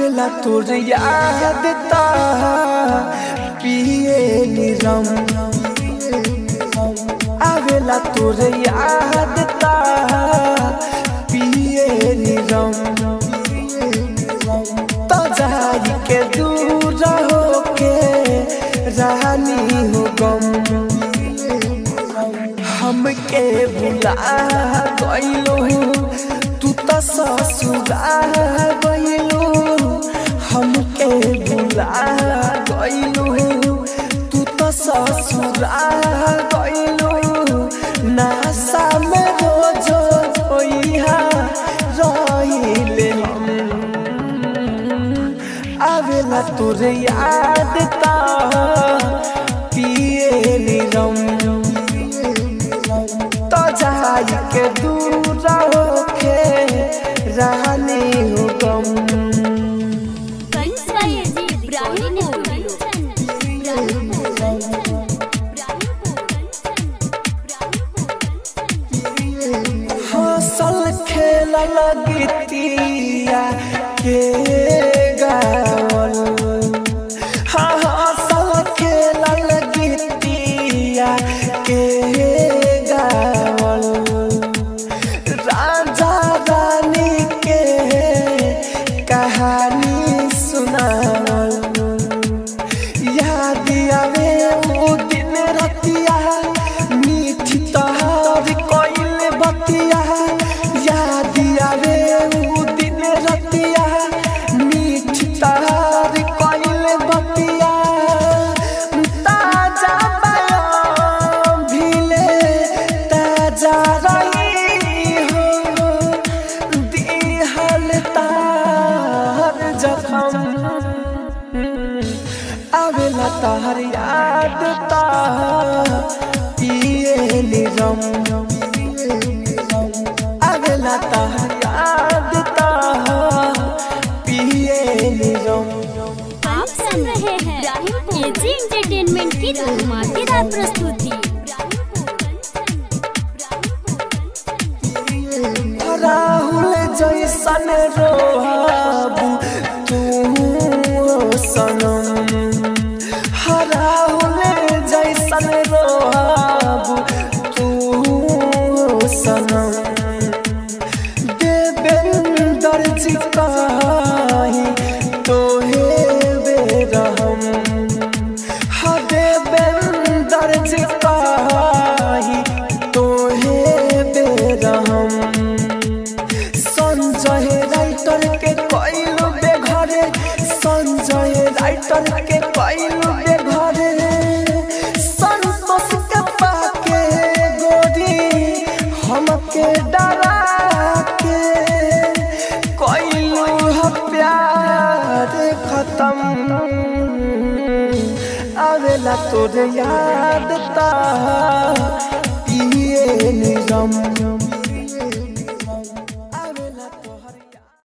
आवेला तोर याद ता पिए निरम आवेला तोर याद ता पिए निरम तो जाई के दूर होके रानी हो गम हमके भुला गइलो तू त ससुरा गइलो हमके भुला गइलो तू त ससुरा गइलो नासा में रोज होइहा रहिले हम आवेला तोर याद ता पिए निरम तो जाई के दूर होके रानी हो गम हसल खेल लगतिया के गावल हाँ हसल खेल लगतिया के गावल राजा रानी के कहानी सुनावल याद आवे वो दिन रतिया मीठी तहार कोइल बतिया याद आवे वो दिन रतिया मीठी तहार कोइल बतिया ताजा बयां भीले ताजा रही हो दिहल तार जखम आवेला तार याद ता पिए निरम आवेला तार याद ता पिए निरम आप सुन रहे हैं केजी एंटरटेनमेंट की धमाकेदार प्रस्तुति राहुल जैसन रोहाबू तू सनम राहुल जैसन रोहाबू तू सनम देवेंदर जी काही तोहे बेरहम हा देवेंदर जी काही तोहे बेरहम संजय राइटर के कइलू बेघरे संजय राइटर के कइलू बेघरे संतोष के पाके गोरी हमके डरा के कइलू ह प्यार खत्म आवेला तोर याद ता पिए निरम